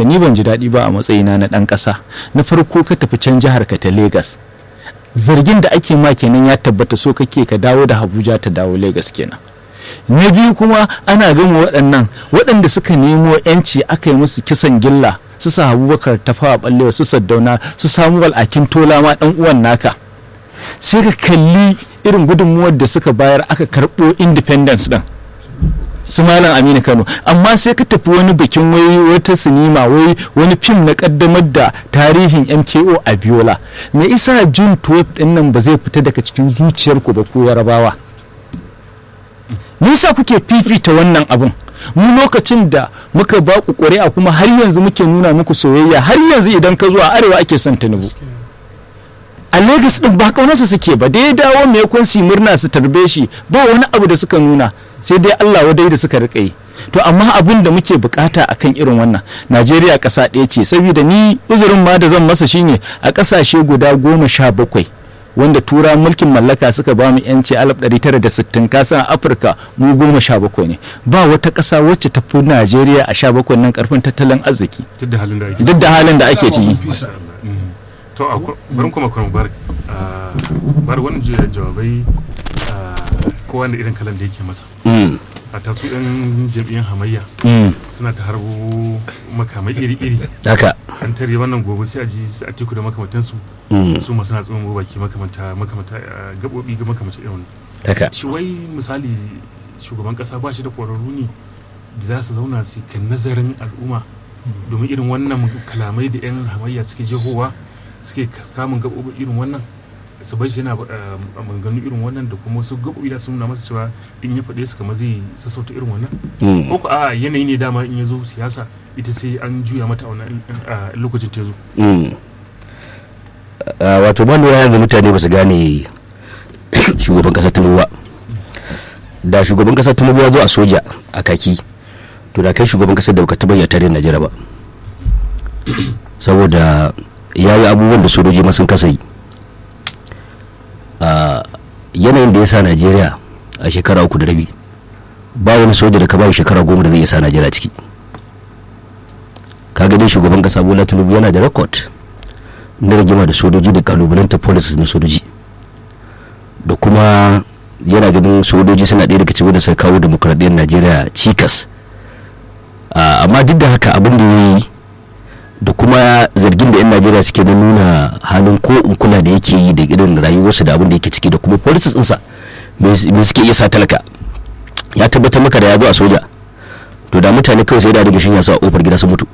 da ni ban ji daɗi ba a matsayina na ɗan ƙasa na farko ka tafi can jihar ka ta Legas zargin da ake ma kenan ya tabbata so kake ka dawo da Abuja ta dawo Legas kenan na biyu kuma ana gama waɗannan waɗanda suka nemo yanci aka yi musu kisan gilla su sa abubakar tafawa ɓallewa su saddauna su samu wal'akin tola ma ɗan uwan naka sai ka kalli irin gudunmuwar da suka bayar aka karɓo independence ɗin su malam aminu kano amma sai ka tafi wani bikin wai wata sinima wai wani fim na kaddamar da tarihin mko a biola me isa june 12 din nan ba zai fita daga cikin zuciyarku ba ko yarabawa me yasa kuke fifita wannan abun mu lokacin da muka ba ku ƙuri'a kuma har yanzu muke nuna muku soyayya har yanzu idan ka zuwa arewa ake son tinubu a Legas din ba kaunarsa suke ba dai dawo me kun su murna su tarbe shi ba wani abu da suka nuna sai dai Allah wadai da suka rika yi to amma abin da muke bukata akan irin wannan Najeriya ƙasa ɗaya ce saboda ni uzurin ma da zan masa shine a ƙasashe guda goma sha bakwai wanda tura mulkin mallaka suka ba mu yanci 1960 kasan afirka mu goma sha bakwai ne ba wata ƙasa wacce ta fi najeriya a sha bakwai nan karfin tattalin arziki duk da halin da ake duk da halin da ake ciki to a bari kuma kuma bar bar wannan jawabai kowa da irin kalan da yake masa a tasu yan jam'iyyar hamayya suna ta harbo makamai iri-iri haka an tare wannan gobe sai a ji su a teku da makamantansu su masu na tsohon baki makamanta makamanta gaɓoɓi ga makamanta irin wannan haka shi wai misali shugaban kasa ba shi da ƙwararru ne da za su zauna su kan nazarin al'umma domin irin wannan kalamai da 'yan hamayya suke jehowa suke kamun gaɓoɓi irin wannan su bai shi yana a maganganu irin wannan da kuma wasu gaɓoɓi da sun nuna masa cewa in ya faɗe su kamar zai sassauta irin wannan ko ko a yanayi ne dama in ya zo siyasa ita sai an juya mata a wannan lokacin ta zo wato ban lura yanzu mutane ba su gane shugaban kasar tinubu ba da shugaban kasar tinubu ya zo a soja a kaki to da kai shugaban kasar da baka taɓa ya tare najeriya ba saboda ya yi abubuwan da sojoji ma sun kasa yi yanayin da ya sa najeriya a shekara uku da rabi ba wani soja da ka bayi shekara goma da zai iya sa najeriya ciki ka dai shugaban kasa bola tinubu yana da rekod na rigima da sojoji da kalubalanta policies na sojoji da kuma yana ganin sojoji suna ɗaya daga cikin da suka kawo demokuraɗiyyar najeriya cikas amma duk da haka abin da ya yi da kuma zargin da 'yan najeriya suke na nuna halin ko in kula da yake yi da irin rayuwarsu da abin da yake ciki da kuma policies ɗinsa me suke iya sa talaka ya tabbatar maka da ya zo a soja to da mutane kawai sai da daga shinya su a kofar gida su mutu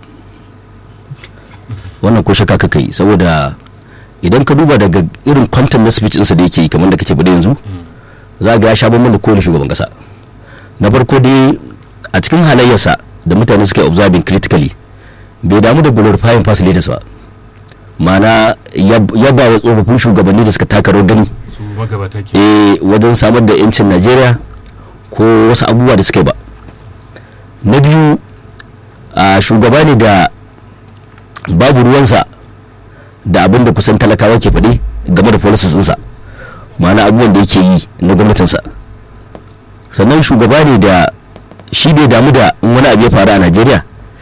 wannan ko shaka kaka yi saboda idan ka duba daga irin kwantan na speech ɗinsa da yake yi kamar da kake faɗi yanzu za ga ya sha bambam da kowane shugaban ƙasa na farko dai a cikin halayyarsa da mutane suke observing critically bai damu da glorifying past leaders ba ma'ana ya ba wa tsofaffin shugabanni da suka taka rawar gani eh wajen samar da yancin najeriya ko wasu abubuwa da suka yi ba na biyu a shugaba ne da babu ruwansa da abin da kusan talakawa ke faɗi game da policies ɗinsa ma'ana abubuwan da yake yi na gwamnatinsa sannan shugaba ne da shi bai damu da wani abu ya faru a najeriya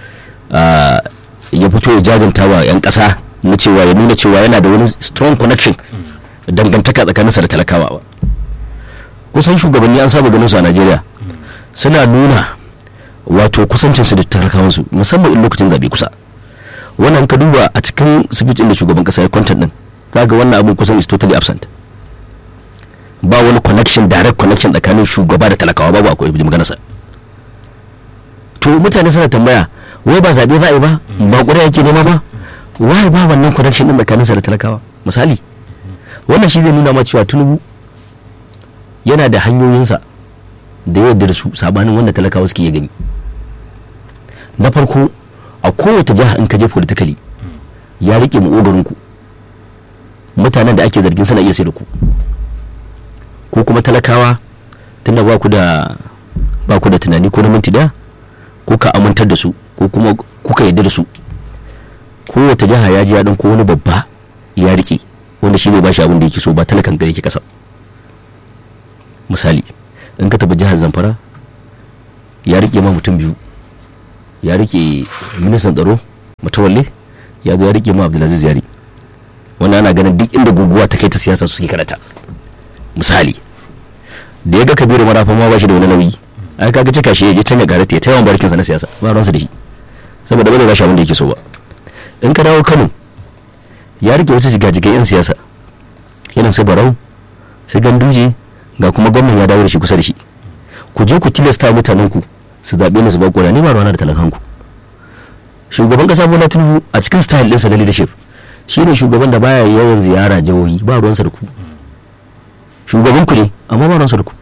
ya fito ya jajanta wa 'yan ƙasa na cewa ya nuna cewa yana da wani strong connection dangantaka tsakaninsa da talakawa ba kusan shugabanni an saba ganin su a najeriya suna nuna wato kusancinsu da talakawansu musamman in lokacin zaɓe kusa wannan ka duba a cikin speech da shugaban kasa ya kwantar din ga wannan abin kusan is totally absent ba wani connection direct connection tsakanin shugaba da talakawa babu akwai maganarsa to mutane suna tambaya wai ba zaɓe za a yi ba ba ƙuri'a yake nema ba wai ba wannan connection din tsakaninsa da talakawa misali wannan shi zai nuna ma cewa tunubu yana da hanyoyinsa da yadda da su sabanin wanda talakawa suke gani na farko a kowace jiha in ka je politically ya rike mu ku mutanen da ake zargin suna iya sai da ku ko kuma talakawa tunda ba ku da ba ku da tunani ko na minti da ko ka amintar da su ko kuma kuka yarda da su kowace jiha ya ji ya ko wani babba ya rike wanda shi ne ba shi abin da yake so ba talakan ga yake kasa misali in ka tafi jihar zamfara ya rike ma mutum biyu ya rike ministan tsaro mutawalle ya zo ya rike mu abdulaziz yari wannan ana ganin duk inda guguwa ta kai ta siyasa su suke karata misali da ya ga kabiru marafa ma ba shi da wani nauyi ai kaga cika shi ya je can ya garata ya taimakon barkinsa na siyasa ba ruwansa da shi saboda ba zai bashi abin da yake so ba in ka dawo kano ya rike wata jigajigai yan siyasa irin su barau su ganduje ga kuma gwamnan ya dawo da shi kusa da shi ku je ku tilasta mutanen ku su zaɓe ni su ba ƙura ni ba ruwana da talakan ku shugaban kasa bola tinubu a cikin style ɗinsa na leadership shi ne shugaban da baya yawan ziyara jihohi ba ruwansa da ku shugaban ku ne amma ba ruwansa da ku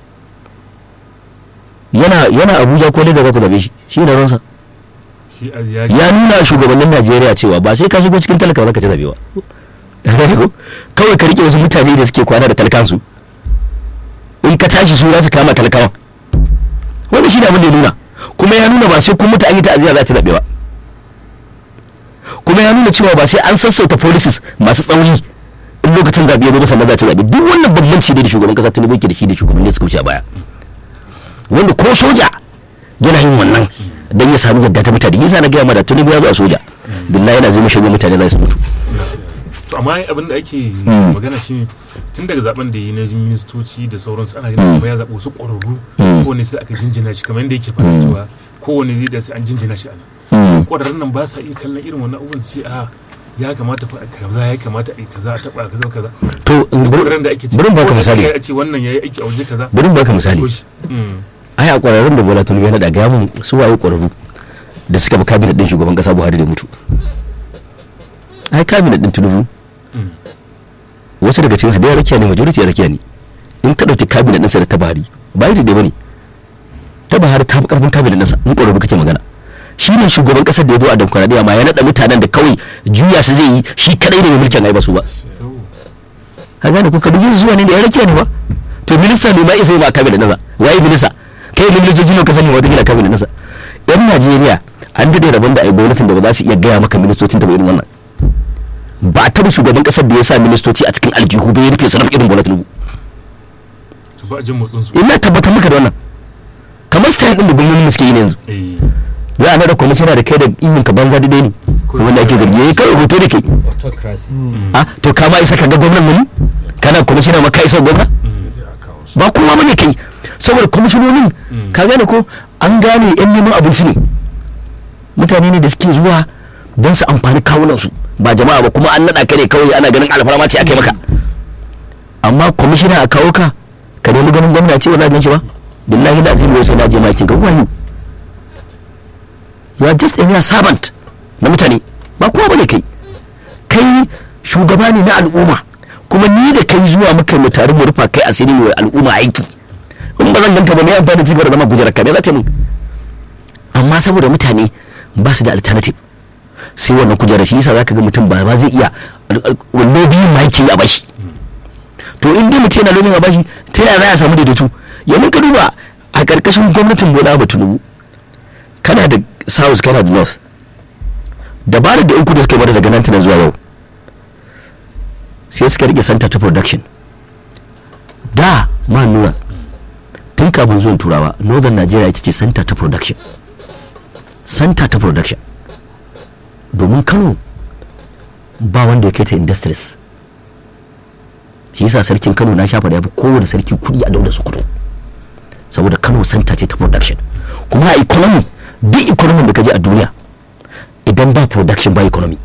yana yana abuja ko da za ku zaɓe shi shi ne ruwansa shi a ya ya nuna shugabannin najeriya cewa ba sai ka shigo cikin talaka ba ka ci zaɓe ba Gane ko? kawai ka rike wasu mutane da suke kwana da talakansu in ka tashi su za su kama talakawan wanda shi ne abin da ya nuna kuma ya nuna ba sai kun mutu an yi ta'aziyya za a ci zaɓe ba kuma ya nuna cewa ba sai an sassauta policies masu tsauri in lokacin zaɓe ya zo ba sannan za a ci zaɓe duk wannan bambanci ne da shugaban kasa tinubu yake da shi da shugabanni suka wuce a baya wanda ko soja yana yin wannan don ya samu yadda ta mutane yasa na gaya ma da tinubu ya zo a soja billahi yana zai mashi mutane za su mutu to amma ai abin da ake Mm. magana shi tun daga zaben da yi na ministoci da sauransu ana ganin kamar ya zaɓi wasu ƙwararru Mm. kowane sai aka jinjina shi kamar yadda yake faɗa Mm. cewa kowane zai da sai an jinjina shi a nan Mm. ƙwararrun nan ba sa iya kallon irin wannan abubuwan su ce a ya kamata fa a kaza ya kamata a yi kaza a taɓa kaza kaza to in bari ƙwararrun da ake ce bari in baka ko da misali kai a ce wannan ya yi aiki a waje kaza bari in baka misali ko shi. Mm. ai a kwararrun da bola tinubu ya naɗa gaya mun su waye kwararru da suka bi kabinet din shugaban kasa buhari da mutu ai kabinet din tinubu Mm. wasu daga cikinsu da ya rakiya ne majority ya rakiya ne in ka ɗauki kabinet ɗinsa da ta buhari ba yi da ba ne ta buhari ta fi ƙarfin kabinet ɗinsa in ƙwararru kake magana shi ne shugaban ƙasar da ya zo a demokuraɗiyya ma ya naɗa mutanen da kawai juya su zai yi shi kaɗai ne mai mulkin ai ba su ba To, ka gane ko ka dubi zuwa ne da ya rakiya ne ba to minista ne ma isa yi ma kabinet nasa waye minista kai ne ministoci ne ka sani wata kila kabinet nasa yan najeriya an daɗe rabon da ai gwamnatin da ba za su iya gaya maka ministocin da ba irin wannan ba a taɓa shugaban ƙasar da ya sa ministoci a cikin aljihu bai rufe su irin bola tinubu to ba a jin motsin su ina tabbatar maka da wannan kamar style din da gwamnati suke yi ne yanzu eh za a nada kwamishina da kai da imin ka banza daidai ne wanda ake zargi yayi kai hoto da kai autocracy a to ka ma isa ka ga gwamnan muni kana kwamishina ma ka isa gwamna Mm. ba kowa bane kai saboda kwamishinonin Mm. ka gane ko an gane yan neman abinci ne mutane ne da suke zuwa don su amfani kawunansu ba jama'a ba kuma an naɗa ka ne kawai ana ganin alfarma ce a kai maka amma kwamishina a kawo ka ka nemi ganin gwamna ce wala shi ba billahi da azimi wai sai na je ma kin ga wani you are just a mere servant na mutane ba kowa bane kai kai shugaba ne na al'umma kuma ni da kai zuwa muka mu tare mu rufa kai asiri mu wa al'umma aiki in ba zan ganka ba me amfani da cigaba da zama gujerar ka me za ta mun amma saboda mutane ba su da alternative sai wannan kujerar shi yasa zaka ga mutum ba ba zai iya wanne biyun ma yake yi a bashi to in dai mutum yana lomin a bashi ta yaya za a samu daidaito yanzu ka duba a karkashin gwamnatin bola ba tunubu kana da south kana da north dabarar da uku da suka bada daga nan tana zuwa yau sai suka rike center ta production da ma nuna tun kafin zuwan turawa northern nigeria ita ce center ta production center ta production domin kano ba wanda ya kai ta industries shi yasa sarkin kano na shafa da ya fi kowane sarki kudi a daular sokoto saboda kano center ce ta production kuma a economy duk economy da ka je a duniya idan ba production ba economy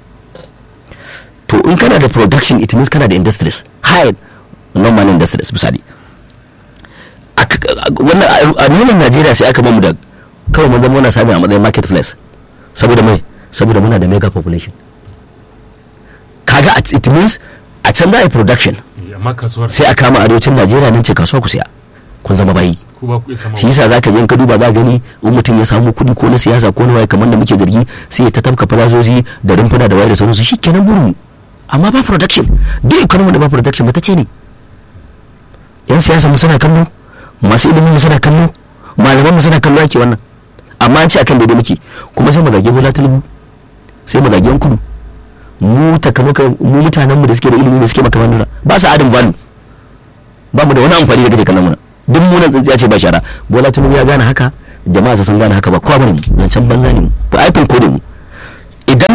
to in kana da production it means kana da industries high normal industries misali a k- a- wannan a- a nuna najeriya sai aka mamu da kawai mun zama muna sami a matsayin marketplace saboda mai saboda muna da mega population kaga at- it means a can za a yi production Eh, amma kasuwar sai a kama arewacin najeriya nan ce kasuwa ku siya kun zama bayi ku ba ku iya sama shi yasa zaka je in ka duba za gani in mutum ya samu kuɗi ko na siyasa ko na waye kamar da muke zargi sai ya ta tafka farazoji da rumfuna da waye da sauransu shi kenan burin mu amma ba production duk economy da ba production ba ta ce ne yan siyasa mu suna kallo masu ilimin mu suna kallo malaman mu suna kallo ake wannan amma an ce akan daidai muke kuma sai mu zage bola tulubu sai mu zage yan kudu mu takamaka mu mutanen mu da suke da ilimi da suke makaman nuna ba su adam value ba mu da wani amfani da kake kallon muna duk mu nan tsintsiya ce ba shara bola tinubu ya gane haka jama'a su sun gane haka ba kowa bane mu zancen banza ne mu ba aifin ko da mu idan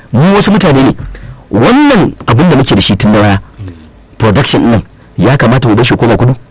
mu wasu mutane ne wannan abin da muke da shi tun na waya production nan ya kamata mu bar shi koma kudu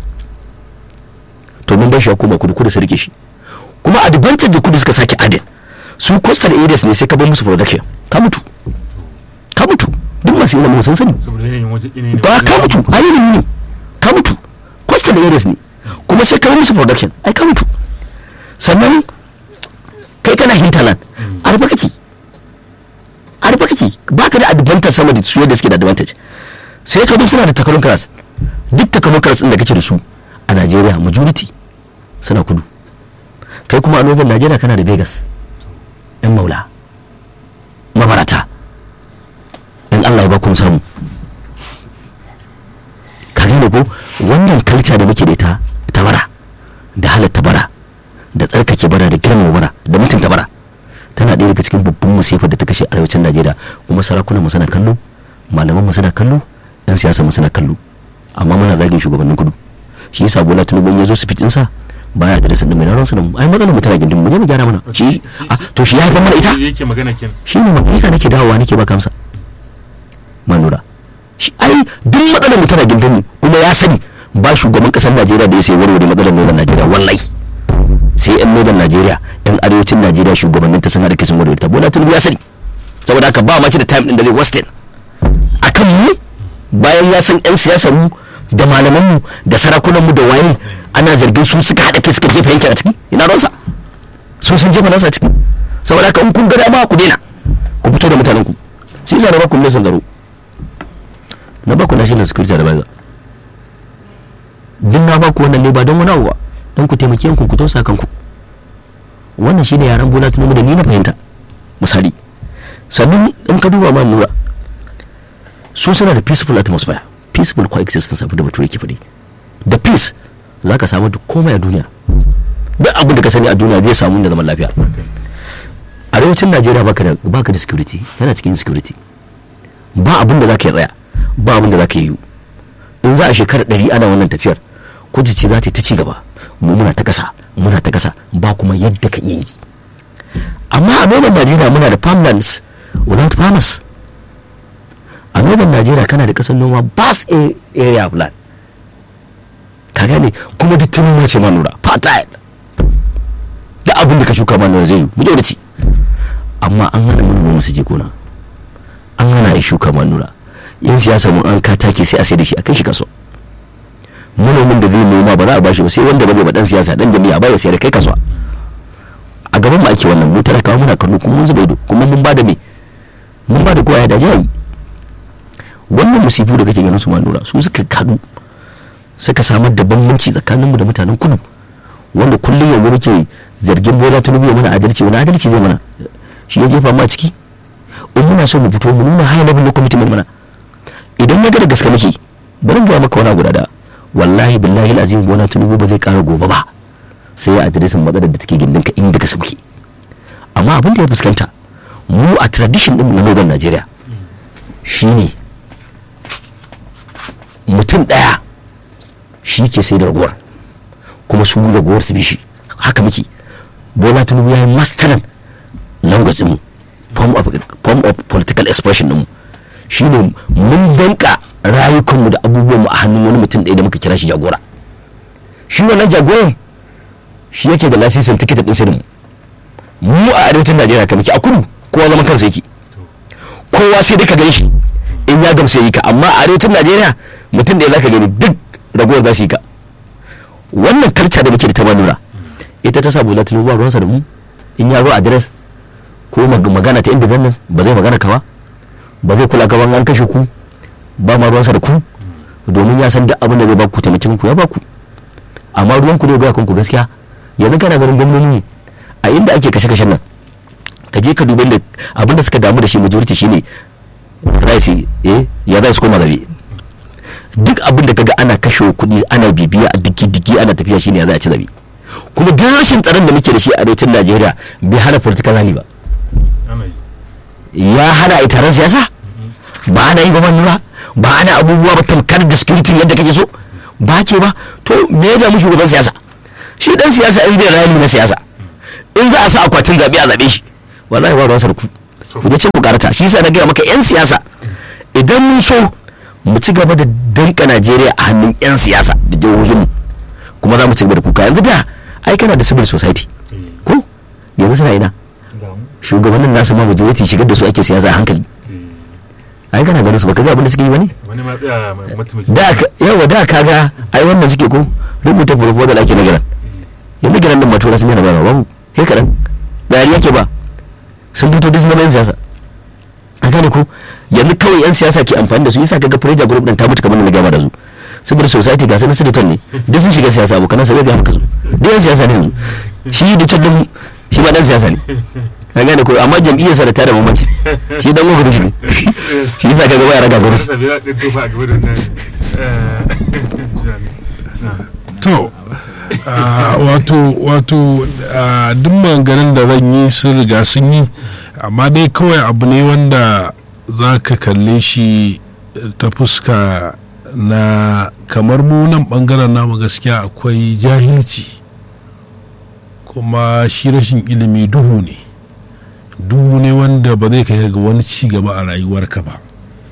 to mun bar shi ya koma kudu kudu su rike shi kuma advantage da kudu suka sake adin su coastal areas ne sai ka bar musu production ka mutu ka mutu duk masu ilimin sun sani saboda yanayin waje yanayin ba ka mutu a ilimi ne ka mutu coastal areas ne kuma sai ka bar musu production ai ka mutu sannan kai kana hinterland arba kake arba kake ba ka da advantage sama da su yadda suke da advantage sai ka zo suna da takarun class duk takarun class din da kake da su a Najeriya majority suna kudu kai kuma a northern Najeriya kana da Vegas yan maula mabarata in Allah ya ba ku samu ka gane ko wannan kalca da muke da ita ta bara da halatta bara da tsarkake bara da girmama bara da mutunta bara tana ɗaya daga cikin babban musifar da ta kashe arewacin najeriya kuma sarakunan mu suna kallo malaman mu suna kallo yan siyasa mu suna kallo amma muna zagin shugabannin kudu shi yasa bola tinubu in ya zo su fitin sa baya da dasan da mai naron mu ai matsalar mu tana gindin mu je mu gyara mana shi ah, to shi ya haifar mana ita yake magana kenan shi ne majalisa nake dawowa nake ba kamsa manura shi ai duk matsalar mu tana gindin mu kuma ya sani ba shugaban kasar najeriya da ya sai warware matsalar northern najeriya wallahi sai yan northern najeriya yan arewacin najeriya shugabannin ta sun haɗa kai sun warware ta bola tinubu ya sani saboda haka ba ma shi da time din da zai wasted akan mu bayan ya san yan siyasar mu da malaman mu da sarakunan mu da waye ana zargin su suka haɗa kai suka jefa yankin a ciki ina ruwansa su sun jefa nasa a ciki saboda haka in kun ga dama ku daina ku fito da mutanen ku sai sa na baku ne zaro na baku national security advisor din na baku wannan ne ba don wani abu ba don ku taimake ku ku tausa kanku wannan shine yaran bola tunumu da ni na fahimta misali sannan in ka duba ma nura su suna da peaceful atmosphere peaceful coexistence abin da bature ke faɗi da peace za ka samu duk komai a duniya duk abin da ka sani a duniya zai samu da zaman lafiya arewacin najeriya baka da baka da security yana cikin security ba abin da za ka yi tsaya ba abin da za ka yi in za a shekara ɗari ana wannan tafiyar kuji ce za ta yi ta ci gaba mu muna ta kasa muna ta kasa ba kuma yadda ka iya yi amma a northern najeriya muna da farmlands without farmers a northern najeriya kana da kasar noma bas area of land ka gane kuma duk ta noma ce ma nura fertile da abin da ka shuka ma nura zai yi mu da ci amma an hana manoma su je gona an hana ya shuka ma nura yan siyasa mun an ka take sai a sai da shi a kai shi kaso manomin da zai noma ba za a bashi ba sai wanda ba zai ba dan siyasa dan jami'a ba ya sayar da kai kasuwa a gaban mu ake wannan mu talakawa muna kallo kuma mun zuba ido kuma mun bada me mun bada kowa ya da jayi wannan musifu da kake ganin su ma nura su suka kadu suka samar da bambanci tsakaninmu da mutanen kudu wanda kullum yanzu muke zargin bola tunubu ya mana adalci wani adalci zai mana shi ya jefa ma ciki in muna so mu fito mu nuna high level na commitment mana idan ya ga da gaske muke bari mu ga maka wani guda da wallahi billahi azim bola tunubu ba zai kara gobe ba sai ya adiresin matsalar da take gindin ka inda ka sauke amma abin da ya fuskanta mu a tradition din na northern Najeriya shine mutum daya shi ke sai da ragowar kuma su ragowar su bi shi haka muke bola tinubu ya yi mastaran language mu form of, form of political expression mu shine mun danka rayukanmu da abubuwanmu a hannun wani mutum ɗaya da muka kira shi jagora shi wannan jagoran shi yake da lasisin tikitin ɗin sirrin mu a arewacin najeriya ka muke a kudu kowa zaman kansa yake kowa sai dai ka gani shi in ya gamsu yi ka amma a arewacin najeriya mutum da ya zaka gani duk ragowar za su yi ka wannan karta da muke da ta manura ita ta sa bola tinubu ba ruwansa da mu in ya zo adres ko magana ta independence ba zai magana ka ba ba zai kula gaban an kashe ku ba ma ruwansa da ku domin ya san duk abin da zai ba ku taimakon ku ya ba ku amma ruwan ku ne ga kanku gaskiya yanzu kana ganin gwamnoni a inda ake kashe-kashen nan ka je ka dubi da abin da suka damu da shi majority shine raisi eh ya zai su koma zabe duk abin da kaga ana kashe kuɗi ana bibiya a digi-digi ana tafiya shine ya za a ci zabe kuma duk rashin tsaron da muke da shi a arewacin Najeriya bai hana political rally ba ya hana a taron siyasa ba ana yi ba manura ba ana abubuwa ba tamkar da security yadda kake so ba ke ba to me ya damu shugaban siyasa shi dan siyasa in zai rally na siyasa in za a sa akwatin zabe a zabe shi wallahi ba ruwansa da ku ku je can ku karata shi yasa na gaya maka yan siyasa idan mun so mu ci gaba da danka Najeriya a hannun yan siyasa da jihohin mu kuma za mu ci gaba da kuka yanzu da ai kana da civil society ko yanzu suna ina shugabannin nasu ma majority shigar da su ake siyasa a hankali ai kana ganin su baka ga abin da suke yi bane wani ma tsaya mataimakin da ka- yawa da kaga ai wannan suke ko rubuta proposal ake na giran yanzu giran din matura sun yana ba babu sai kadan dari yake ba sun fito duk zama yan siyasa a gane ko yanzu kawai yan siyasa ke amfani da su yasa kaga Preja group din ta mutu kamar da na gaba da su saboda society ga sanin senator ne duk sun shiga siyasa abokan sa bai ga maka su duk yan siyasa ne yanzu shi da din shi ma dan siyasa ne ka gane ko amma jam'iyyar sa da ta da mamaci shi dan gwamnati ne shi yasa kaga baya raga gwamnati sabi za ɗin tofa a gaba da wannan to ah, wato wato ah, duk maganganun da zan yi sun riga sun yi amma dai kawai abu ne wanda za ka kalle shi ta fuska na kamar mu nan bangaren namu gaskiya akwai jahilci kuma shi rashin ilimi duhu ne duhu ne wanda ba zai kai ga wani ci gaba a rayuwarka ba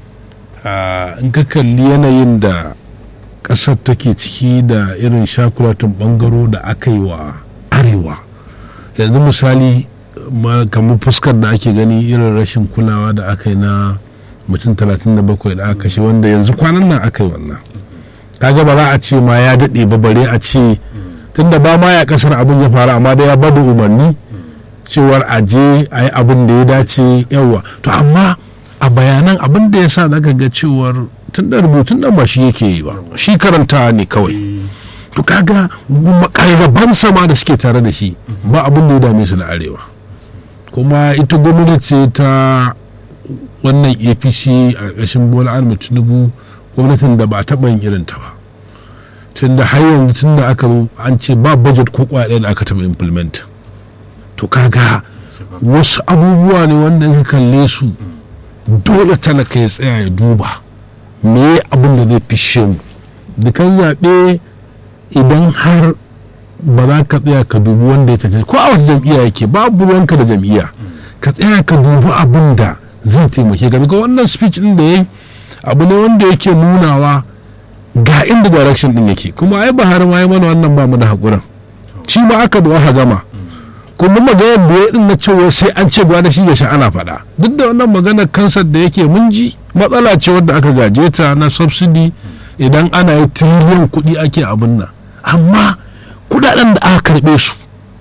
Ah, in ka kalli yanayin da ƙasar take ciki da irin shakulatin ɓangaro da aka yi wa arewa yanzu misali ma kamar fuskar da ake gani irin rashin kulawa da aka yi na mutum 37 da aka kashe wanda yanzu kwanan nan aka yi wannan kaga ba za a ce ma ya daɗe ba bare a ce tunda ba ma ya ƙasar abin ya faru amma da ya bada umarni cewar a je a yi abin da ya dace yawa to amma a bayanan abin da ya sa zaka ga cewar tun da rubutun nan ba shi yake yi ba shi karanta ne kawai to kaga makarraban sama da suke tare da shi ba abin da ya dame su da arewa kuma ita gwamnati ce ta wannan apc a ƙarshen bola ahmed tinubu gwamnatin da ba a taɓa yin irin ta ba tun da har yanzu tun da aka zo an ce ba budget ko kwaya da aka taɓa implement to kaga wasu abubuwa ne wanda in ka kalle su dole talaka ya tsaya ya duba me abin da zai fishe mu dukan zaɓe idan har ba za ka tsaya ka dubi wanda ya tafi ko a wata jam'iyya yake babu ruwanka da jam'iyya ka tsaya ka dubi abin da zai taimake ka ga wannan speech din da ya yi abu ne wanda yake nunawa ga inda direction din yake kuma ai Buhari ma ya mana wannan ba mu da hakurin shi ma aka zo aka gama kuma maganar da ya din na cewa sai an ce gwada shi ya sha ana faɗa duk da wannan maganar kansar da yake mun ji matsala ce wadda aka gaje ta na subsidy idan ana yi tiriliyan kuɗi ake abin nan amma kuɗaɗen da aka karɓe su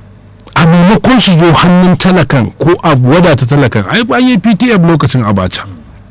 a maimakon su zo hannun talakan ko a wadata talakan ai an yi ptf lokacin abacha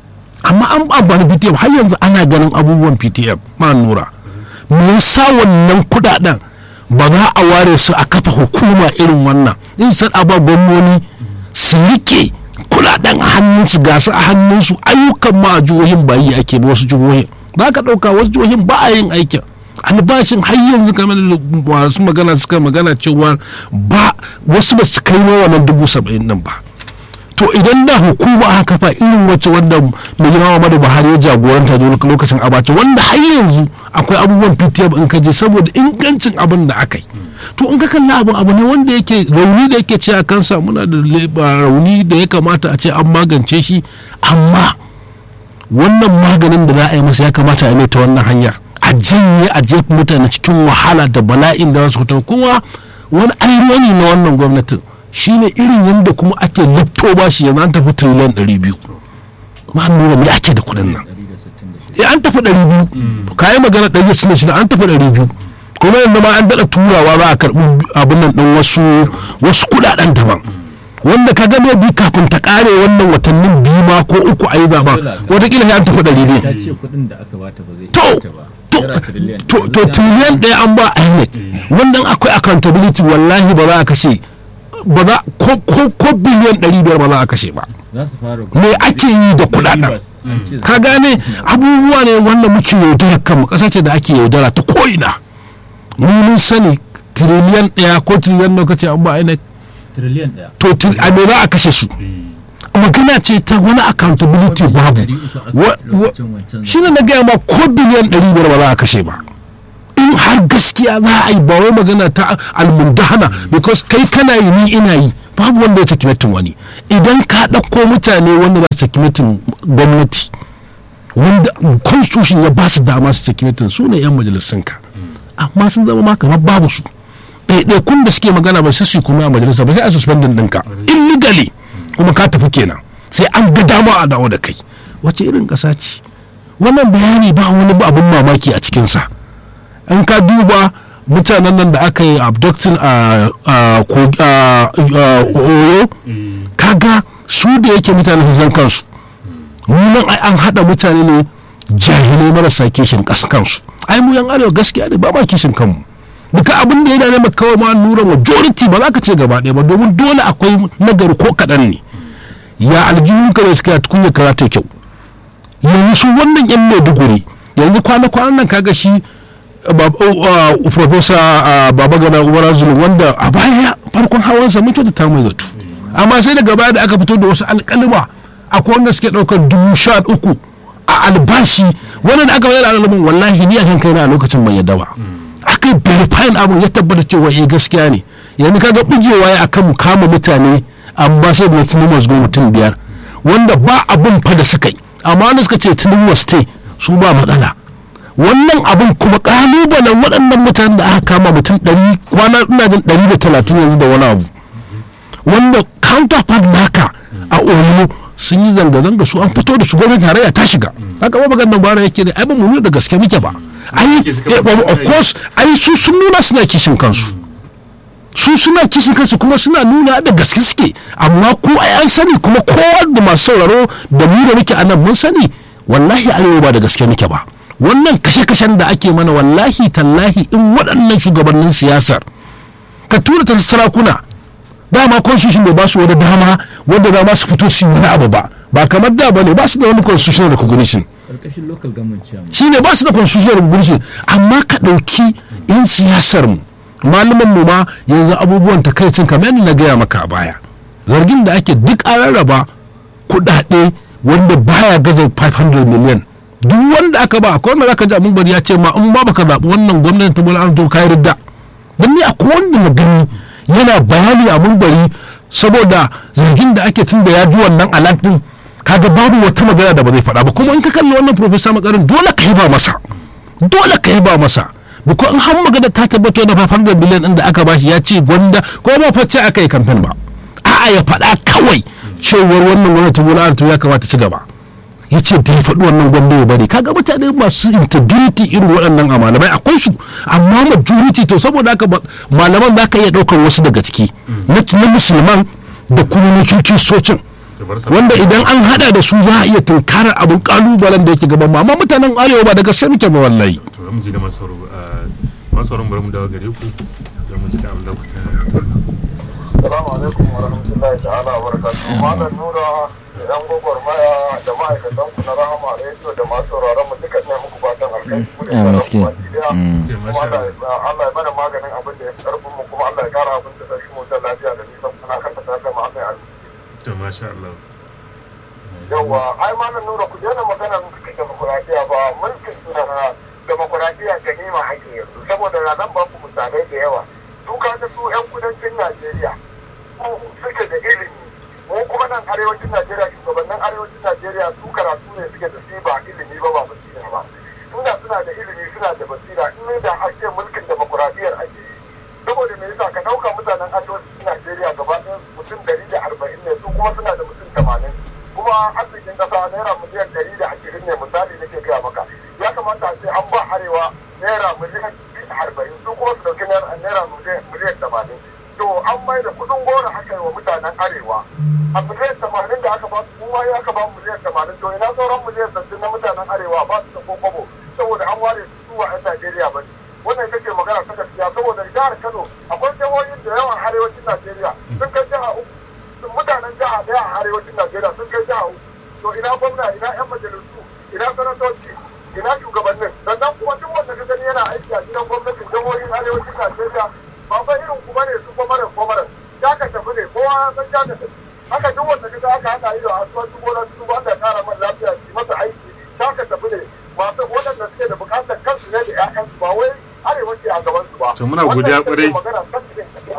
amma an amfani ptf har yanzu ana ganin abubuwan ptf ma nura me yasa wannan kuɗaɗen ba za a ware su a kafa hukuma irin wannan in san a ba gwamnoni su rike kudaden a hannunsu ga su a hannunsu ayyukan ma a jihohin ba yi ake ba wasu jihohin za ka ɗauka wasu jihohin ba a yin aikin albashin har yanzu kamar da masu magana suka magana cewa ba wasu ba su kai ma wannan dubu saba'in din ba to idan da hukuma aka kafa irin wacce wanda mai girma Muhammadu Buhari ya jagoranta da lokacin abacha wanda har yanzu akwai abubuwan PTF in ka je saboda ingancin abin da aka yi to in ka kalla abu abu ne wanda yake rauni da yake ce a kansa muna da rauni da ya kamata a ce an magance shi amma wannan maganin da za a yi masa ya kamata a yi ta wannan hanyar a janye a jefa mutane cikin wahala da bala'in da wasu kuma wani ainihi na wannan gwamnatin shine irin yadda kuma ake lifto ba shi yanzu an tafi triliyan 200 ma nuna me ake da kudin nan ya an tafi 200 ka yi magana 166 an tafi 200 kuma yanzu ma an daɗa turawa ba a karɓi abin nan ɗin wasu wasu kuɗaɗen daban wanda ka gano bi kafin ta ƙare wannan watannin biyu ma ko uku a yi zaɓa watakila ya an tafi 200 ta ce kuɗin da aka bata ba zai To, iya ta ba to Naira tiriliyan to ɗaya. to tiliyan ɗaya an ba INEC wannan akwai accountability wallahi ba za a kashe ba za ko ko ko biliyan ɗari biyar ba za a kashe ba za su fara me ake yi da kuɗaɗen Rivers, an ce za ka su- gane abubuwa ne wanda muke yaudara kanmu ƙasa ce da ake yaudara ta ko'ina mu mun sani tiriliyan ɗaya ko tiriliyan nawa kace an ba INEC tiriliyan ɗaya to til- a me za a kashe su magana ce ta wani accountability babu Ɗari uku aka Wa- wa- lokacin wancan shi ne na gaya ma ko biliyan ɗari biyar ba za a kashe ba in har gaskiya za a yi ba wai magana ta almundahana because kai kana yi ni ina yi babu wanda ya cikimetin wani idan ka ɗauko mutane wanda za su cikimetin gwamnati wanda constitution ya ba su dama su cikimetin su ne 'yan majalisunka amma sun zama ma kamar babu su ɗaiɗaikun da suke magana ba sai su kuma a majalisa ba sai a suspendin ɗinka illegally kuma ka tafi kenan sai an ga dama a dawo da kai wace irin ƙasa ce wannan bayani ba wani abin mamaki a cikinsa in ka duba mutanen nan da aka yi abducting a oyo kaga su da yake mutane sun san kansu nan ai an haɗa mutane ne jahilai marasa kishin ƙasa kansu ai mu yan arewa gaskiya ne ba ma kishin kanmu duka abin da ya dane maka kawai ma nura majority ba za ka ce gaba ɗaya ba domin dole akwai nagari ko kaɗan ne ya aljihun ka da suka tukunya ka ta kyau yanzu su wannan yan maiduguri yanzu kwana-kwanan nan kaga shi profesa baba gana umar zulum wanda a baya farkon hawansa mun kyautata mai zato amma sai daga baya da aka fito da wasu alƙalima akwai wanda suke ɗaukar dubu sha uku a albashi wannan da aka bayar da alamun wallahi ni a kan kaina a lokacin ban yadda ba aka yi verifying abin ya tabbata cewa eh gaskiya ne yanzu kaga bijewa ya akan mu kama mutane amma sai da tunumas go mutum biyar wanda ba abin fa da suka yi amma wanda suka ce tunumas stay su ba matsala wannan abin kuma kalubalen waɗannan mutanen da aka kama mutum ɗari kwana ina jin ɗari da talatin yanzu da wani abu wanda counterpart naka a oyo sun yi zanga-zanga su an fito da su gwamnati tarayya ta shiga haka ba maganar bara yake ne ai ba mu nuna da gaske muke ba ai of course ai su sun nuna suna kishin kansu su suna kishin kansu kuma suna nuna da gaske suke amma ko ai an sani kuma kowa da masu sauraro da mu da muke anan mun sani wallahi arewa ba da gaske muke ba wannan kashe-kashen da ake mana wallahi tallahi in waɗannan shugabannin siyasar ka tura ta sarakuna dama constitution bai ba su wani dama wanda dama su fito su yi wani abu ba ba kamar da ba ne ba su da wani constitutional recognition karkashin local government chairman shi ne ba su da constitutional recognition amma ka ɗauki 'yan siyasar mu malaman mu ma yanzu abubuwan takaicin kamar yadda na gaya maka a baya zargin da ake duk an rarraba kuɗaɗe wanda baya gaza 500 million duk wanda aka ba akwai wanda zaka ji abin bari ya ce ma in ba baka zaɓi wannan gwamnati ta bola to kai ridda don ni akwai wanda na gani yana bayani abin bari saboda zargin da ake tun da ya ji wannan alat din kaga babu wata magana da ba zai faɗa ba kuma in ka kalli wannan profesa makarin dole ka yi ba masa dole ka yi ba masa biko in har magana ta tabbatar da 500 biliyan din da aka bashi ya ce gwanda ko ba facce aka yi kamfen ba a'a ya faɗa kawai cewar wannan gwamnati bola ya kamata ci gaba ya ce da ya faɗi wannan gwamna ya bari kaga mutane masu integrity irin waɗannan a malamai akwai su amma majority to saboda haka malaman za ka iya ɗaukar wasu daga ciki na musulman da kuma na kirkistocin wanda idan an hada da su za a iya tunkarar abin kalubalen da yake gaban amma mutanen arewa ba daga sai muke ba wallahi to mu ji da masauro masauro bari mu dawo gare ku da mu ji da abin da ku Assalamu alaikum wa rahmatullahi ta'ala wa barakatuhu. Malam Nura da yan gwagwarmaya da ma'aikatan ku na Rahama Radio da masu sauraron mu duka ne muku fatan alkai ku da sauran ku baki daya. Kuma Allah ya bada maganin abin da ya fi karfin mu kuma Allah ya kara abin da sarki mu da lafiya da nisan kuna kan ta ta ma Allah ya to masha Allah Yawwa ai malam Nura ku daina magana mulkin demokuraɗiyya ba mulkin demokuraɗiyya ganima haƙƙi yanzu saboda na zan ba ku misalai da yawa. Su ka ga su 'yan kudancin Najeriya suke da ilimi mu kuma nan arewacin najeriya shugabannin arewacin najeriya su karatu ne suke da su ba ilimi ba ba basira ba inda suna da ilimi suna da basira in da ake mulkin demokuraɗiyyar ake yi saboda me yasa ka ɗauka mutanen arewacin najeriya gaba ɗaya mutum ɗari da arba'in ne su kuma suna da mutum tamanin kuma arzikin ƙasa naira miliyan ɗari da ashirin ne misali nake gaya maka ya kamata a ce an ba arewa naira miliyan arba'in su kuma su ɗauki naira miliyan tamanin to an mai da kudin gora aka yi wa mutanen arewa a miliyan tamanin da aka ba su kuma ya aka ba miliyan tamanin to ina sauran miliyan sassin na mutanen arewa ba su da kokobo saboda an ware su zuwa yan najeriya ba ne wannan ita ce magana ta gaskiya saboda jihar kano akwai jihohin da yawan arewacin najeriya sun kai jiha uku mutanen jiha daya a arewacin najeriya sun kai jiha uku to ina gwamna ina yan majalisu ina sanatoci ina shugabannin sannan kuma duk wanda ka gani yana aiki a gidan gwamnatin jihohin arewacin najeriya ba fa irin ku bane su kwamaran kwamaran ya ka tafi ne kowa ya san ya ka tafi haka duk wanda kaga aka haɗa ido a asuwa duk wani su ba ta kara man lafiya su masa aiki ya ka tafi ne masu waɗanda suke da buƙatar kansu ne da ƴaƴansu ba wai arewa ce a gaban su ba To muna godiya ƙwarai. magana kan cikin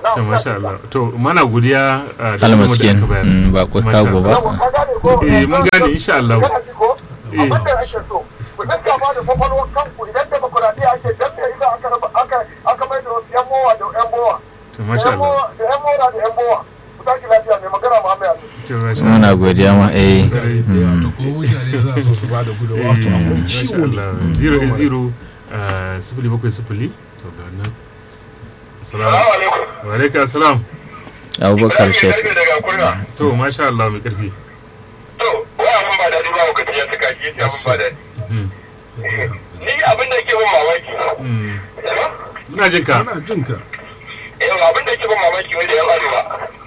to masha Allah to mana godiya uh, da almaskin gudunmawar da aka bayar. mm, ba kwa Masha kago Allah. ba Yawa, ka gane ko? Eh, mun gane, insha Allah. Kana ji ko? Abin da ake so, ku dinga ba da kwakwalwar kanku idan demokuraɗiyya ake dan me yasa aka raba aka aka mai da wasu yan mowa da yan mowa. to masha Allah Da yan mowa da yan mowa. Ku tashi lafiya mai magana Muhammad Ali. to masha Allah muna godiya ma eh Dare. da ko mutane za su su ba da gudunmawa to abun ciwo ne zero eight zero uh, sifili bakwai sifili to ga nan salamu alaikum. wa alaikum salam abubakar shek daga kurna. to masha Allah mai karfi To, wa abin ba daɗi ba wakati ya saka shi ya abin ba daɗi. Mhm. Ni abin da ke ban mamaki. Mm. ina jin ka ana jin ka Yau abin da ke ban mamaki wanda ya arewa.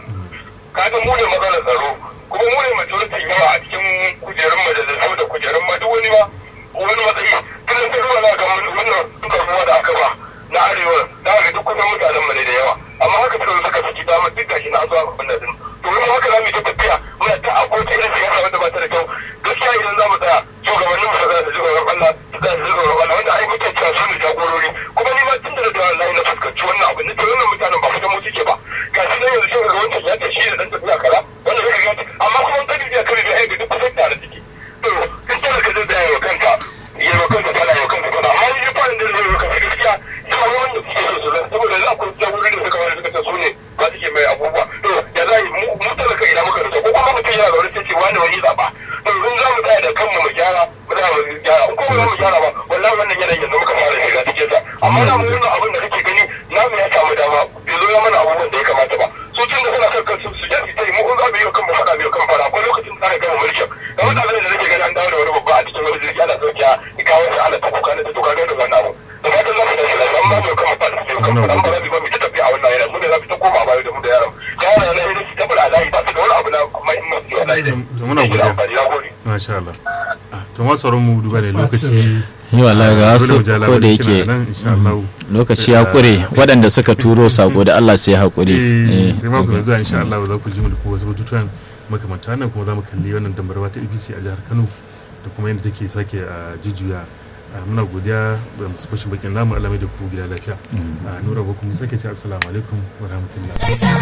Kaga mu ne matsalar tsaro. Kuma mu ne majoritin yawa a cikin kujerun majalisu da kujerun ma duk wani ba. Wani matsayi. Tunan ta ruwa na ga wannan karbuwa da aka ba. Na arewa. Na ga duk kusan mutanen mu ne da yawa. Amma haka suka zo suka saki dama duk gashi na zuwa abin da din. To wani haka za mu yi ta tafiya. Muna ta akwai irin siyasa wanda ba ta da kyau. Gaskiya idan za mu tsaya shugabannin mu za su ji tsoron Allah. Za su ji tsoron Allah wanda ai muke cewa su ne jagorori. Kuma ni ma tun da da wallahi na fuskanci wannan abin. Ni to wannan mutanen ba fitan mu suke ba. Ga shi nan yanzu sai ga wancan ya ce shi da dan tafiya kaza. Wannan sai ga amma kuma an kadi ya kare da ai ga duk kusan tare suke. To in tare ka zai tsaya wa kanka. Ya wa kanka fada ya wa kanka fada. Amma ni fa da zai wa kanka gaskiya. Ya wani wanda suke so su zan saboda za ku jagorori da suka wani suka ce su ne ba suke mai abubuwa. To ya za mu mu talaka ina muka rasa ko kuma mutum yana da wani sai ce wani wani zaɓa. To in za mu tsaya da kanmu mu gyara mu za mu gyara. In kuma ba mu gyara ba wallahi wannan yanayin yanzu muka fara shiga cikin sa. Amma na mu wannan abin da kake gani namu ya samu dama bai zo ya mana abubuwan da ya kamata ba. Su tun da suna kan kansu su je su ta yi mu in za mu yi wa kanmu faɗa mu yi wa kanmu faɗa akwai lokacin da aka gama mulkin. Da mutanen da nake gani an dawo da wani babba a cikin wani jirgi ana sauke a kawo shi ana ta kuka na ta tuka da wannan abu. Da fatan za su tashi lafiya amma mu yi wa kanmu faɗa su yi wa kanmu faɗa amma za mu yi ba mu ta tafiya a wannan yana mu ne za mu ta koma baya da mu da yaran. Da yaran na yi su tabbata layi ba su da wani abu na mahimmanci wallahi dai. To muna Ni da godiya. amfani na gode. masha Allah Ah, to ma sauran mu duba da lokaci yi wallahi ga dole mu wasu ja ko da labarin shi yake na nan insha Allah lokaci Sai ya da- kure waɗanda suka turo sako da Allah sai ya haƙuri Eh, Eh, sai mako okay. mai zuwa insha Allah za ku ji mu da kuma wasu batutuwan makamanta nan kuma za mu kalli wannan dambarwa ta APC a jihar Kano da kuma yadda take sake a jujjuya Ah, muna godiya da masu fashin bakin namu alamai da ku gida lafiya Ah, nura ba kuma sake ce assalamu alaikum wa rahmatullah